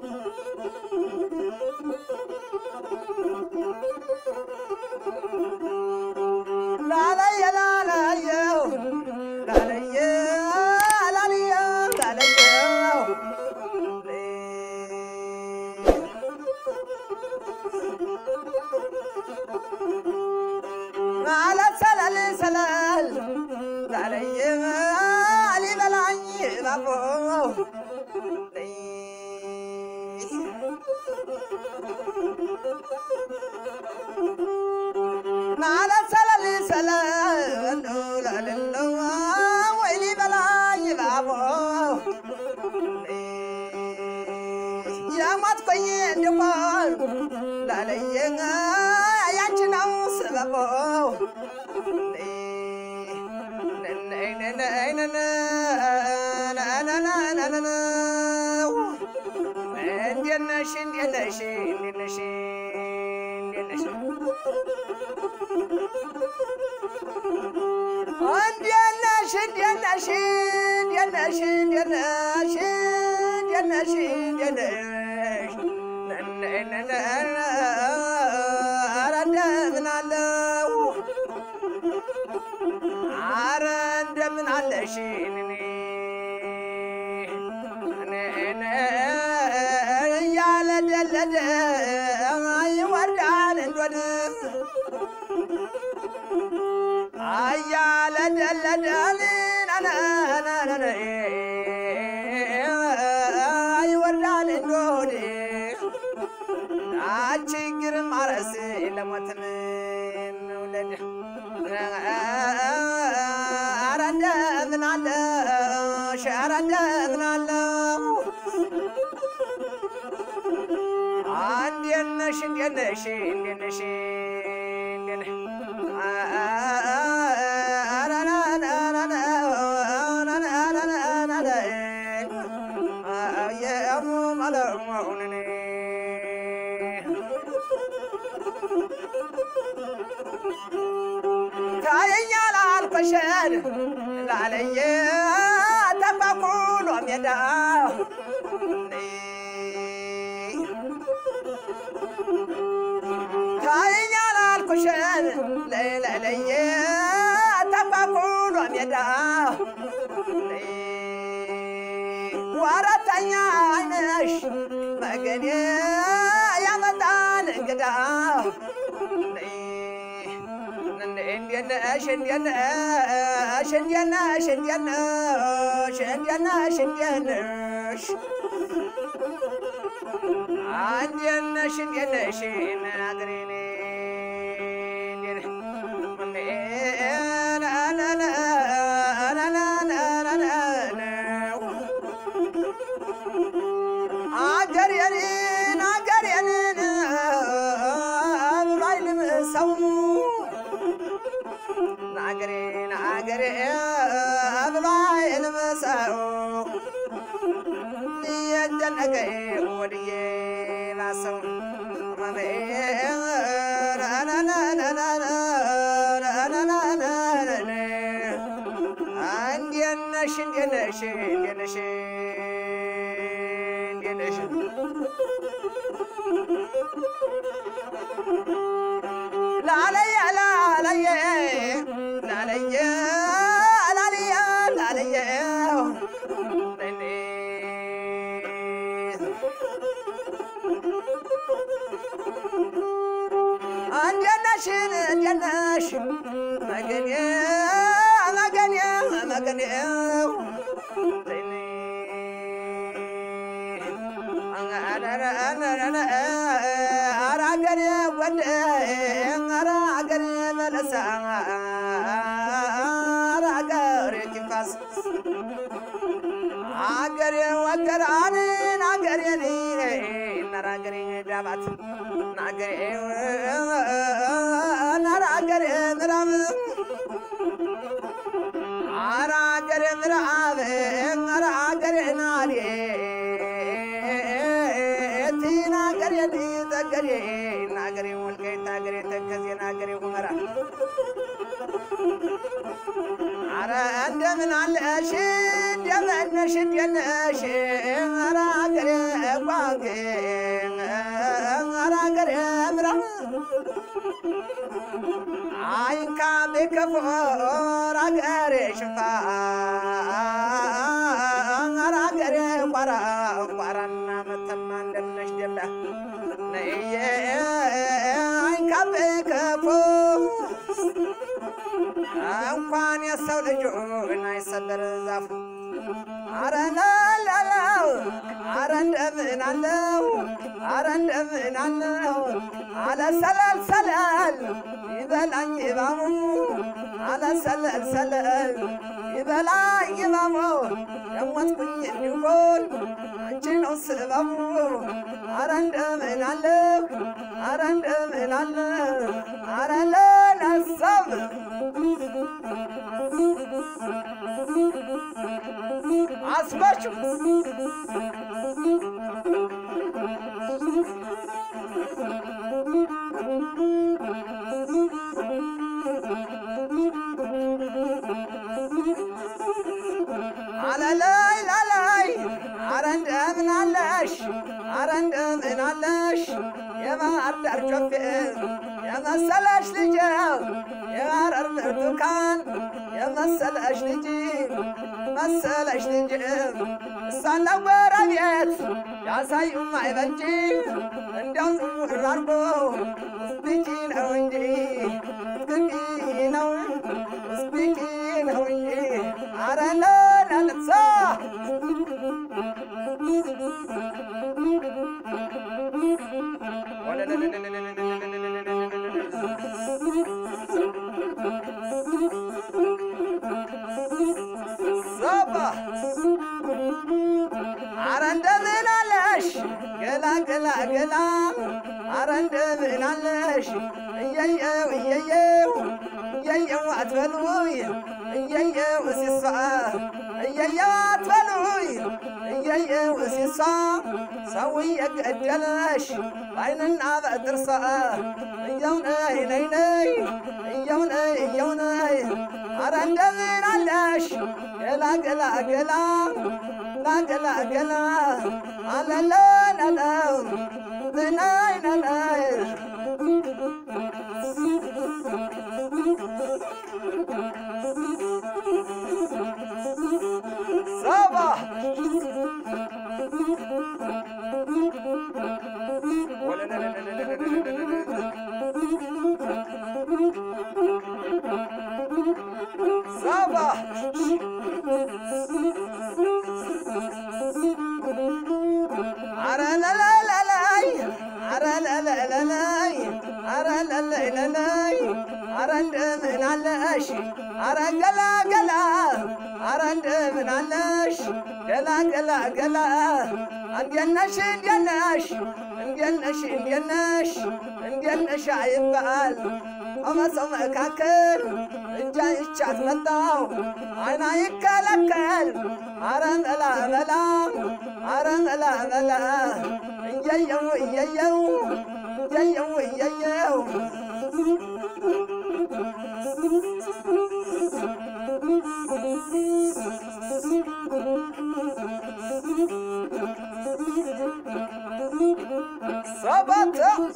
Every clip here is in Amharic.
ላላየ ላላየው ላላየ ላላየው ላላየው ማለት ሰለል ሰለል ላለየ ሊበላኝ ባቦ ማለት ሰለል ሰለል ላለለው ወይ ሊበላኝ ባቦ የሞትኩኝ እንድሆን ላለየ ያንቺ ነው ስበቦ እንዴት ነሽ? እንዴት ነሽ? እንዴት ነሽ? እንዴት ነሽ? እንዴት ነሽ? እንዴት ነሽ? እንዴት ነሽ? እንዴት ነሽ? እንዴት ነሽ? እንዴት ነሽ? ኧረ እንደምን አለው አረ እንደምን አለሽ እያለ ደለደ ይወርዳል እንዶድ እያለ ደለደል ይወርዳል እንዶድ ችግር ማረስ ለሞትን ውለድ ኧረ እንደምን አለሽ ኧረ እንደምን አለው እንዴት ነሽ እንዴት ነሽ እንዴት ነሽ እንዴት ነሽ ኧረ ና ና ና ና ና ና ና ና ና የሙመለሙን ታየኛል አልኮሸን ላለየ ተባኩሎ ሜዳ ታየኛል አልኮሸን ለለየ ተባኩሎ ሜዳ ወረተኛ አይነሽ መገኔ ያመጣል እንግዳ እንዴት ነሽ እንዴት ነሽ እንዴት ነሽ እንዴት ነሽ እንዴት ነሽ እንዴት ነሽ እንዴት ነሽ እንዴት ነሽ ናግሪኔ አገሬን አገሬን ብሏይልም ሰው ናገሬ ናገሬ ብሏይልም ሰው እየጨነቀ ወድዬ ባሰው እንዴት ነሽ እንዴት ነሽ እንዴት ነሽ እንዴት ነሽ ላለየ ላለየ ላለየ ላለየ ላለየ እንዴት ነሽ እንዴት ነሽ መገኔ መገኔ መገኔ ኧረ አገሬ ወደ ኧረ አገሬ በለሳ ኧረ አገሬ ጅፋስ አገሬ ወገራንን አገሬን ነራ አገሬ ዳባት ናገሬ ነራ አገሬ ምራብ አራ አገሬ ምራብ አራ አገሬ ናዴ ናገሬ ጠገሬ ናገሬ ወልቃይት ናገሬ ተከዜ ናገሬ ሁመራ አረ እንደምን አለሽ እንደምን ነሽ እንደት ነሽ አረ አገሬ ጓንጌ አራገር ምራ አይንካ ቤከፎር አገሬ ሽፋ አራገሬ ቋራ ቋራና መተማ እንደነሽ ደላ ነየ አይንካ ቤከፎ እንኳን የሰው ልጁን አይሰበር ዛፉ አረ ላላላው አረ እንደምን አለው አረ እንደምን አለው አለ ሰለል ሰለል ይበላኝ ይባሙ አለ ሰለል ሰለል ይበላኝ ይባሙ የሞትኩኝ እንዲሆን አንቺ ነው ስበቡ አረ እንደምን አለው አረ እንደምን አለው አረ ለነሰብ አስባችሁ አለላይ ላላይ አረ እንደምን አለሽ አረ እንደምን አለሽ የባህር ዳር ጮፌ የመሰለሽ ልጅ የሐረር ብርቱካን የመሰለሽ ልጅ መሰለሽ ልጅ እሳለ ጎረቤት ያሳዩም አይበጅ እንዲያው ዝሙር አርጎ ስፒኪ ነው እንጂ ስፒኪ ነው ስፒኪ ነው እንጂ አረ ለለልሳ ሶባ አረ እንደምን አለሽ ገላ ገላ ገላ አረ እንደምን አለሽ እየየው እየየው እየየው አትበሉኝ እየየው ሲሷ እየየው አትበሉኝ እየየው ሲሷ ሰው እየገደለሽ በዓይንና በጥርሷ እየው ነይ ነይ ነይ እየው ነይ እየው ነይ አረ እንደምን አለሽ ገላ ገላ ገላ ገላ ገላ አለለለለው ብናይ ነናይ ሰባ ሰባ አረ ለለለላይ አረ ለለለላይ አረ ለለለላይ አረ እንደምን አለሽ አረ ገላ ገላ አረ እንደምን አለሽ ገላ ገላ ገላ እንዴት ነሽ እንዴት ነሽ እንዴት ነሽ እንዴት ነሽ እንዴት ነሽ አይባል ከመሰው መካከል እጃ ይቻት መጣው አይና ይከለከል አረ መላ መላ አረ መላ መላ እየየው እየየው እየየው እየየው ሰባት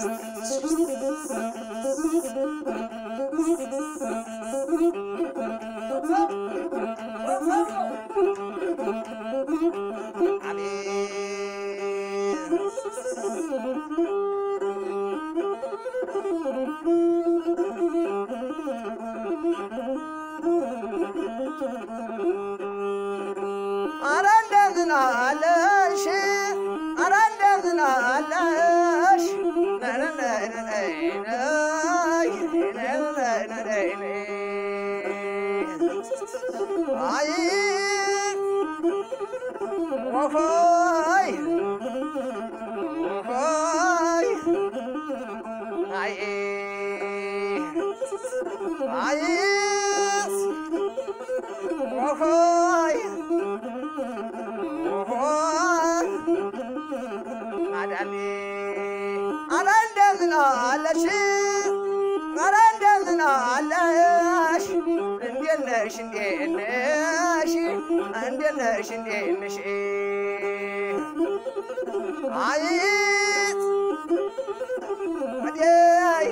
አረ እንደምን አለሽ አረ እንደምን አለሽ አይ ወሆይ ወሆይ አይ አይ ወሆይ ወሆይ ማዳሜ አረ እንደምን አለሽ አረ እንደምን አለሽ እንዴት ነሽ እንዴት ነሽ እንዴት እንዴት ነሽ እንዴት ነሽ አይት ወዲያይ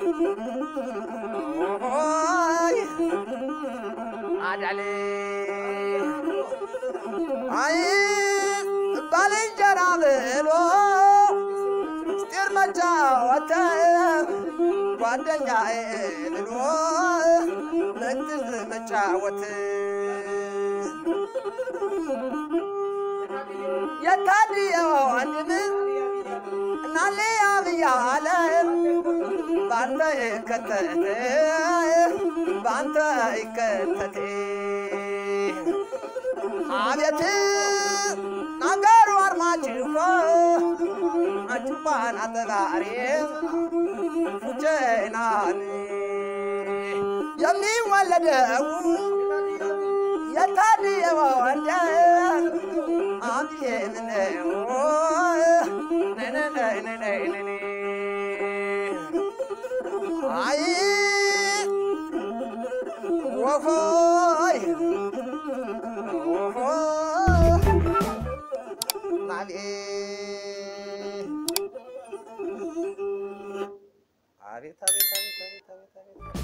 ኦሆይ አዳሌ አይ ባልንጀራ ብሎ ምስጢር መጫወት ጓደኛዬ ብሎ ምትዝ መጫወት የታድየው ወንድም እናልያ ብያለ ባንተ ይከተት ባንተ ይከተት አቤት ነገሩ አርማጭሆ አጭባን አጠጋሪ ፉቼናን የሚወለደው የታድየው ወንደ አብዬ ምነው ነነነነነነ አይ ወሆይ አቤት አቤት አቤት አቤት አቤት አቤት